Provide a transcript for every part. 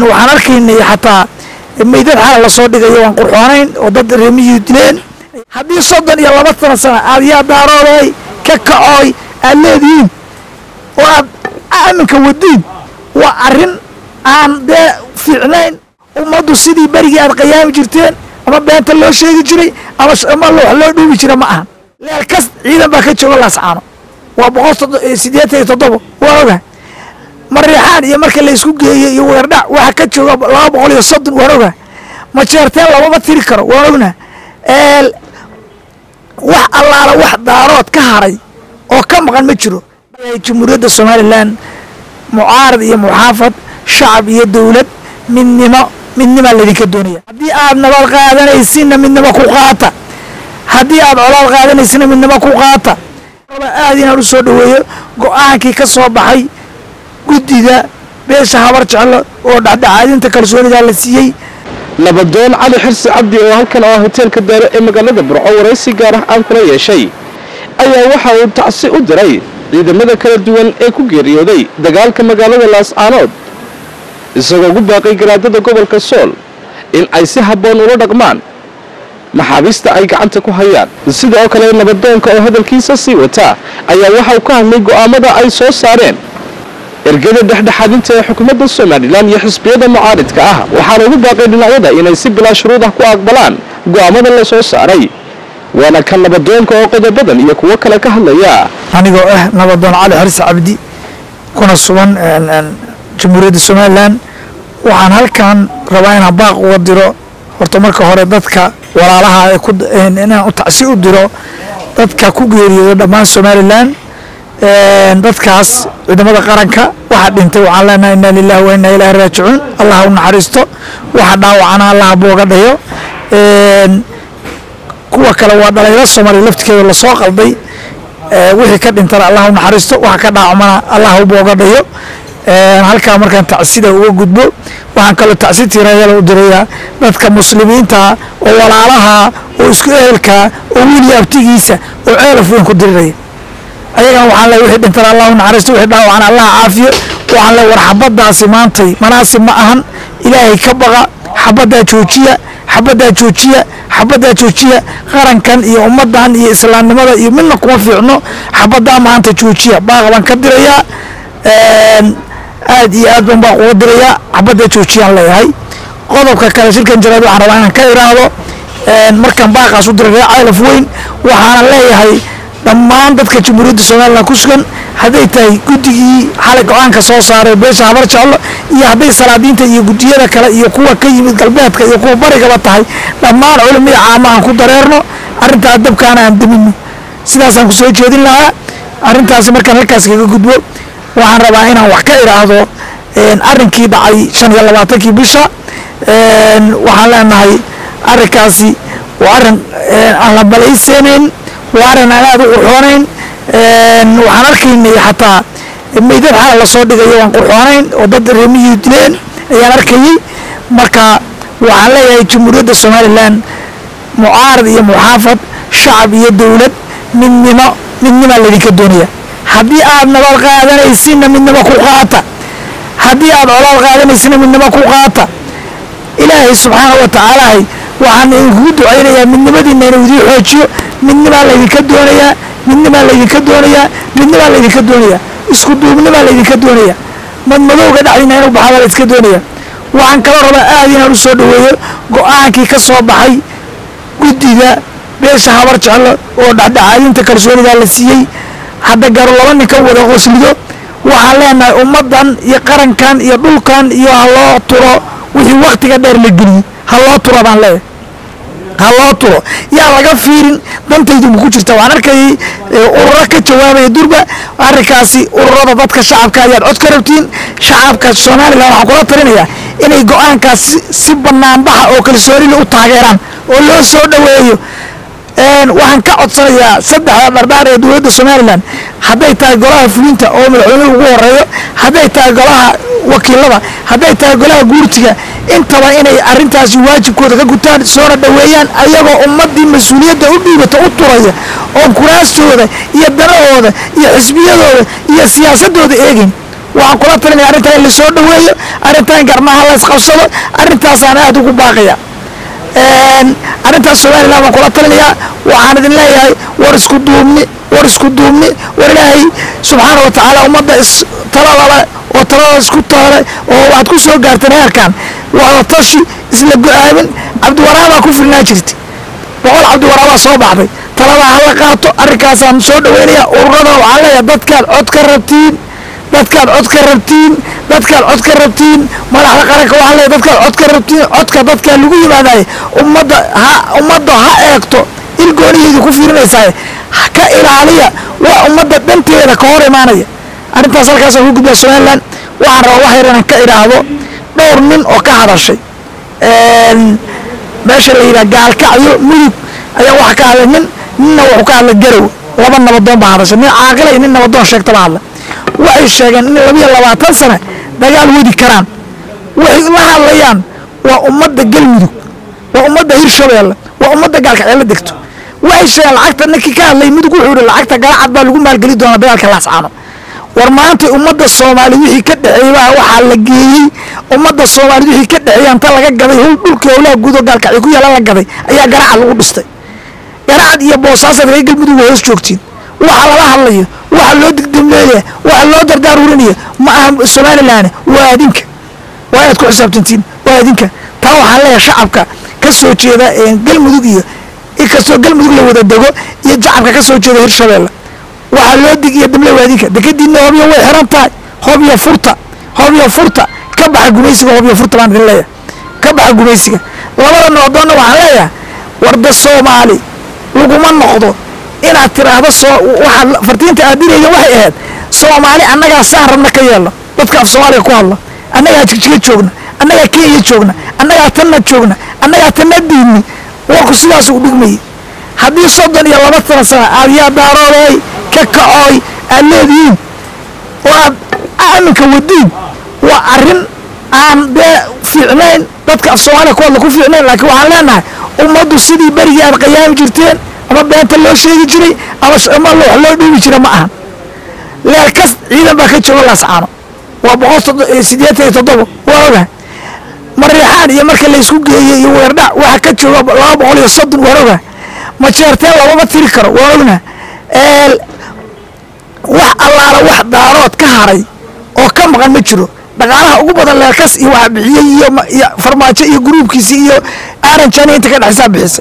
waxaan arkaynay xataa meydad xala lasoo dhigayo waan qurxoonayn oo dad reemiyii dileen haddii soddon iyo laba tana sana aad yaa daarooday ka kacooy aad leedihiin oo aad aaminka wadiin waa arrin aan dee fiicnayn ummaddu sidii berigii aad qayaami jirteen ama beenta loo sheegi jiray ama ama wax loo dhuubi jira ma ahan leel kas ciidan baa ka jooga laascaano waa boqol siddeetan iyo toddobo waa ogahay mariixaan iyo marka la isku geeyey iyo weerdhac waxa ka jooga laba boqol iyo soddon waan ogahay majeerteen lamama tiri karo waan ognaha wax allaala wax daarood ka haray oo ka maqan ma jiro jamhuuriyadda somalilan mucaarad iyo muxaafad shacab iyo dowlad midnimo midnimaa laydinka doonaya haddii aad nabad qaadanaysinna midnimo ku qaata haddii aad colaad qaadanaysinna midnimo ku qaata aad inaan u soo dhoweeyo go-aankii ka soo baxay guddida beesha habar jeclo oo dhexdhexaadinta kalsoonidaa la siiyey nabadoon cali xirsi cabdi oo halkan ah hoteelka daare ee magaalada burco waraysi gaar ah aan kula yeeshay ayaa waxa uu tacsi u diray ciidamada kala duwan ee ku geeriyooday dagaalka magaalada laascaanood isagoo ugu baaqay garaadada gobolka sool in ay si habboon ula dhaqmaan maxaabiista ay gacanta ku hayaan sidoo kale nabadoonka oo hadalkiisa sii wata ayaa waxauu ka hadlay go'aamada ay soo saareen ergada dhexdhexaadinta ee xukuumadda somalilan iyo xisbiyada mucaaridka ah waxaana ugu baaqay dhinacyada inay si bilaa shuruud ah ku aqbalaan go'aamada la soo saaray waana ka nabadoonka oo qodobadan iyo kuwo kale ka hadlaya anigoo ah nabadoon cali xirsi cabdi kuna sugan jamhuuriyadda somalilan waxaan halkan rabaa inaan baaq uga diro horta marka hore dadka walaalaha inaan u tacsi u diro dadka ku geeriyooda dhammaan somalilan dadkaas ciidamada qaranka waxa dhintay waxaan leenahay inna lilahi wa inna ilaahi raajicuun allah u naxariisto waxa dhaawacana allah booga dhayo kuwa kale waa dhalinyaro soomaaliya laftirkeeda lasoo qalday wixii ka dhintana allah u naxariisto waxa ka dhaawacmana allah u booga dhayo halkaa markaan tacsida uga gudbo waxaan kaloo tacsi tiirayala u dirayaa dadka muslimiinta oo walaalaha oo isku ehelka oo wiili abtigiisa oo ceelaf weyn ku diriraya ayagana waxaan leey wixii dhintana allah u naxariisto wixii dhaawacana allah caafiyo waxaan leey war xabaddaasi maantay manaasib ma ahan ilaahay ka baqa xabaddaa joojiya xabaddaa joojiya xabaddaa joojiya qarankan iyo ummaddan iyo islaamnimada iyo midna kuma fiicno xabaddaa maanta joojiya baaqa baan ka dirayaa aad iyo aad ban baa uga dirayaa xabaddaa joojiyaan leeyahay qodobka kale shirkan jaraad waxaan rabaa inaan ka iraahdo markaan baaqaas u diray reer ceelaf weyn waxaana leeyahay dhammaan dadka jamhuuriyadda somalilan ku sugan hadday tahay guddigii xalay go-aanka soo saaray beesha habar jeclo iyo hadday salaadiinta iyo guddiyada kale iyo kuwa ka yimid galbeedka iyo kuwa barigaba tahay dhammaan culimada caama aan ku dareerno arrintaa dabkaana aan damino sidaasaan ku soo jeedin lahaa arrintaasi markaan halkaas kaga gudbo waxaan rabaa inaan wax ka idhaahdo arrinkii dhacay shan iyo labaatankii bisha waxaan leenahay arrinkaasi waa arrin aan la balayseenayn waa arrin aan aada u qurxoonayn waxaan arkaynay xataa meydad xala lasoo dhigayo waan qurxoonayn oo dad reemiyii dileen ayaan arkayey marka waxaan leeyahay jamhuuriyadda somalilan mucaarad iyo muxaafad shacab iyo dowlad midnimo midnimaa laydinka doonaya haddii aad nabad qaadanaysinna midnimo ku qaata haddii aad colaad qaadanaysinna midnimo ku qaata ilaahay subxaana wa tacaalahay waxaan idinkugu ducaynayaa midnimadiina inuu idiin xoojiyo midnimaa laydinka doonayaa midnimaa laydinka doonayaa midnimaa laydinka doonayaa isku duubnimaa laydinka doonayaa madmadowga dhexdiina inuu baxada la iska doonaya waxaan kaloo rabaa aad inaan u soo dhoweeyo go-aankii ka soo baxay guddida beesha habar jeclo oo dhexdhexaadinta kalsoonidaa la siiyey hadda garo laba nin ka wada qoslido waxaan leenahay ummaddan iyo qarankan iyo dhulkan iyo ha loo turo wixii waktiga dheer la geliyey ha loo turo baan leeyahay ha loo turo yaa laga fiirin dantaydu ma ku jirta waxaan arkayay ururo ka jawaabaya durba arrinkaasi ururada dadka shacabka ayaad cod ka rabtiin shacabka somalilan waxaan kula talinayaa inay go-aankaas si banaanbaxa oo kalsoonila u taageeraan oo loo soo dhoweeyo waxaan ka codsanayaa saddexda dhardhaar ee dowladda somalilan hadday tahay golaha fulinta oo madaxweynuhu ugu horeeyo hadday tahay golaha wakiilada hadday tahay golaha guurtiga intaba inay arintaasi waajibkooda ka gutaan soona dhoweeyaan ayagoo ummadii mas-uuliyadda u dhiibata u turaya oon kuraastooda iyo danahooda iyo xisbiyadooda iyo siyaasadooda eegin waxaan kula talinaya arrintan in lasoo dhoweeyo arrintan garnaha la isqabsado arrintaasaan aad ugu baaqaya arrintaas somalilan baan kula talinayaa waxaan idin leeyahay war isku duubni war isku duubni war ilaahay subxaana wa tacaala ummadda is taladale oo talada isku taale oo waxaad ku soo gaarteen heerkan wada tashi isla go-aamin cabdiwaraabaa ku filnaa jirta boqol cabdiwaraabaa soo baxday taladaa hala qaato arrinkaasaan soo dhaweynaya ururada waxaan leeyahay dadkaad cod ka rabtiin dadkaad cod ka rabtiin dadkaad cod ka rabtiin madaxda qaranka waxaa leeyahay dadkaad cod ka rabtiin codka dadkaa lagu yimaadaye ummadda ha ummadda ha eegto il gooniheedii ku fiirinaysaay ka ilaaliya waa ummadda dhanteeda ka hor imaanaya arrintaas halkaasaan ku gudbaa somalilan waxaan rabaa wax yar inaan ka idhaahdo dhowr nin oo ka hadashay meesha la yidhaha gaalkacyo mudug ayaa waxa ka hadlay nin ninna wuxuu ka hadlay garow laba nabadoon baa hadashay nin caaqila iyo nin nabadoon sheegta baa hadlay waxay sheegeen in labiyo labaatan sane dagaal wadi karaan waxay la hadlayaan waa ummadda galmudug waa ummadda hirshabeelle waa ummadda gaalkacyo la degto waxay sheegeen lacagta ninkii ka hadlay mudug wuxuu yihi lacagta galacad baa lagu maalgeli doonaa dagaalka laascaano war maanta ummadda soomaali wixii ka dhexeeyey baa waxaa la geeyey ummadda soomaali wixii ka dhexeeyey anta laga gaday hul dhulkii howlaha guud oo gaalkacyo ku yaala la gaday ayaa garacad lagu dhistay garacad iyo boosaasaad reer galmudug waa hoos joogtiin waxa lala hadlayo waxa loo digdamleeya waxa loo dardaarurinaya ma aha somalilan waa adinka waa inaad ku xisaabtantiin waa adinka taa waxaan leeyahay shacabka ka soo jeeda galmudug iyo inkastoo galmudug la wada dego iyo jacabka ka soo jeeda hirshabeelle waxaa loo dig iyo damle waadinka dekadiina hobyo way xiran tahay hobyo furta hobyo furta ka baxa gumaysiga hobyo furta baan idin leeyahay ka baxa gumaysiga labada noodoonna waxaan leeyahay warda soomaali laguma noqdo inaad tiraahdo soo waxaad fartiinta aad dirayeen waxay ahayd soomaali annagaa saan rabna ka yeelno dadka af soomaaliga ku hadla annagaa jigjiga joogna annagaa kenya joogna annagaa tanna joogna annagaa tanna diidni warku sidaas u dhigmayay haddii soddon iyo laba tana sana aad yaa daarooday ka kacooy aad leedihiin oo aad aminka wadiin waa arrin aan dee fiicnayn dadka af soomaaliya ku hadla ku fiicnayn laakiin waxaan leenahay ummaddu sidii berigii aad qayaami jirteen ama beenta loo sheegi jiray ama wax loo dhiibi jira ma ahan leelkas ciidan baa ka jooga laascaano waa boqol sideetan iyo toddoba waa ogahay mariixaan iyo marka laysku geeyey iyo weerdhac waxa ka jooga laba boqol iyo soddon waan ogahay majeerteen labama tiri karo waan ognaha wax allaala wax daarood ka haray oo ka maqan ma jiro dhaqaalaha ugu badan leelkas iyo waxa bixiyey iyo farmaajo iyo gruubkiisii iyo aaranjani inta ka dhexsaa bixisay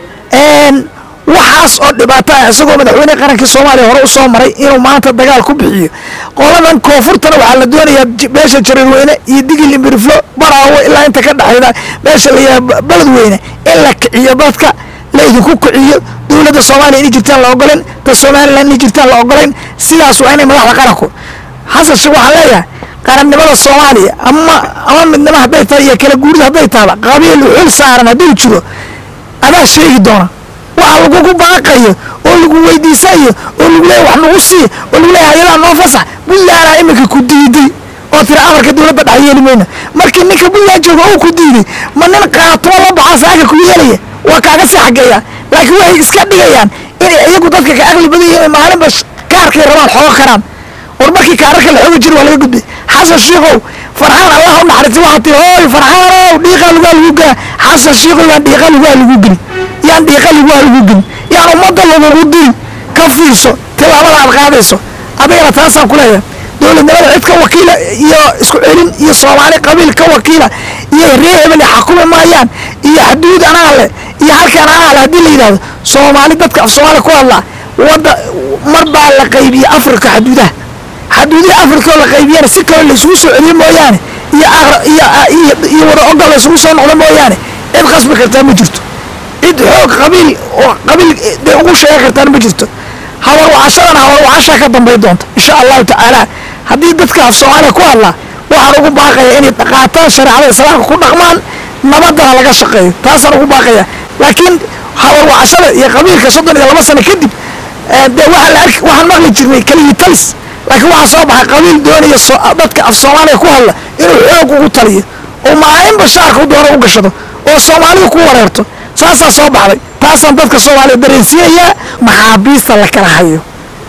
waxaas oo dhibaato ah isagoo madaxweyne qarankii soomaaliya hore u soo maray inuu maanta dagaal ku bixiyo qoladan koonfurtana waxaa la doonayaa meesha jarirweyne iyo digil imbiriflo baraawo ilaa inta ka dhexayda meesha la yidhaha beledweyne in la kiciyo dadka la idinku kiciyo dowladda soomaaliya inay jirtaan la ogolen ta somalilan inay jirtaan la ogolen sidaas waa inay madaxda qaranku xasan sheekh waxaan leeyahay qarannimada soomaaliya ama ama midnimo hadday tahay iyo kala guurida hadday tahaba qabiil xil saaran hadduu jiro adaa sheegi doona waxa lagugu baaqayo oo lagu weydiisayo oo lagu leeya wax nagu sii oo lagu leeya hayadaa noo fasax buntlandaa iminka ku diiday oo tira amarka dowladda dhex yeeli mayna markii ninka buntland jooga uu ku diiday ma nin qaatoo la baxaa saaga ku yeelaya waa kaaga sii xageeya laakiin waxay iska dhigayaan inay iyagu dadka ka aqli badan yihiin maalinba kaarkay rabaan xoogo karaan war markii kaararka la xoogi jira waa laga gudbay xasan shiikow farxaan allah u naxariistay waxaa tii hooy farxaanow dhiiqa lugaa lagu gela xasan shiikow yaan dhiiqa lugaa lagu geli yaan dhiiqa lugaa lagu geli yaan ummadda lagugu diri ka fiirso tilaabada aad qaadayso adigana taasaan ku leeyahay dowladnimada cid ka wakiila iyo isku celin iyo soomaali qabiil ka wakiila iyo reer hebel xakumi maayaan iyo xaduud anaa leh iyo halkaan anaa leh haddii la yidhahdo soomaali dadka af soomaali ku hadlaa wadda mar baa la qaybiyey afrika xaduudaha xaduudaha afrika oo la qaybiyana si kale laysugu soo celiyo mooyaane iyo iyo iyo wada ogol laysugu soo noqdo mooyaane cid qasbi kartaa ma jirto cid xoog qabiil oo qabiil dee ugu sheegi kartaan ma jirto hawar wacashadana hawar wacashaa ka dambay doonta insha allahu tacaala haddii dadka af soomaaliya ku hadlaa waxaan ugu baaqaya inay qaataan shareecada islaamka ku dhaqmaan nabadana laga shaqeeyo taasaan ugu baaqaya laakiin hawar wacashada iyo qabiilka soddon iyo laba sano kadib dee waxaa la arki waxaan maqli jirnay keligii talis laakiin waxaa soo baxay qabiil doonaya dadka af soomaaliya ku hadla inuu xoog ugu taliyo oo maalinba shaarka u doono u gashado oo soomaalidu ku wareerto saasaa soo baxday taasaan dadka soomaaliya dareensiinayaa maxaabiista la kala hayo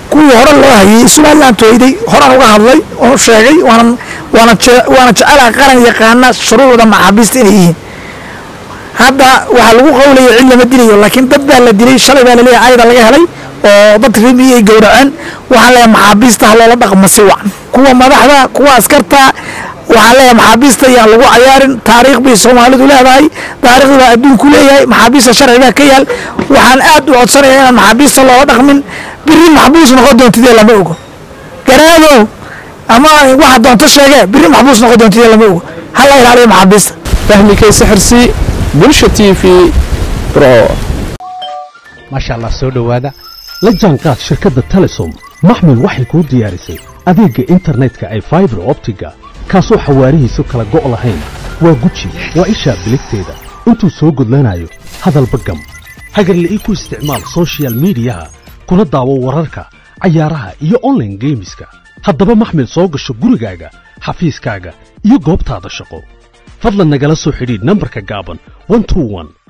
kuwii hore loo hayay somaliland tooyday horaan uga hadlay oon sheegay waanan waana waana jecelaha qaran yaqaana shuruucda maxaabiista inay yihiin hadda waxaa lagu qawlaya cid lama dilayo laakiin dad baa la dilay shalay baa laleeyahay ayada laga helay oo dad rimi ay gowraceen waxaan leeyahay maxaabiista ha loola dhaqmo si wacan kuwa madaxda kuwa askarta waxaan leeyahay maxaabiista yaan lagu cayaarin taariikh bay soomaalidu leedahay taariikhda baa adduunku leeyahay maxaabiista sharci baa ka yaal waxaan aad u codsanaya inaan maxaabiista loola dhaqmin biri maxbuus noqon doontidee lama ogo garaadow ama waxa doonto sheege biri maxbuus noqon doontidee lama ogo ha la ilaaliyo maxaabiista fahmi kayse xirsi bulsha t v bro maasha allah soo dhowaada la jaanqaad shirkadda telesom maxmil waxay kuu diyaarisay adeegga internetka ay faibar optiga kaasoo xawaarihiisu kala go' lahayn waa guji waa ishaa biligteeda intuu soo gudlanayo hadalba gam hagarle ii ku isticmaal sochial midiyaha kuna daawo wararka cayaaraha iyo onlaine geemiska haddaba maxmil soo gasho gurigaaga xafiiskaaga iyo goobtaada shaqo fadlan nagala soo xidhiidh nambarka gaaban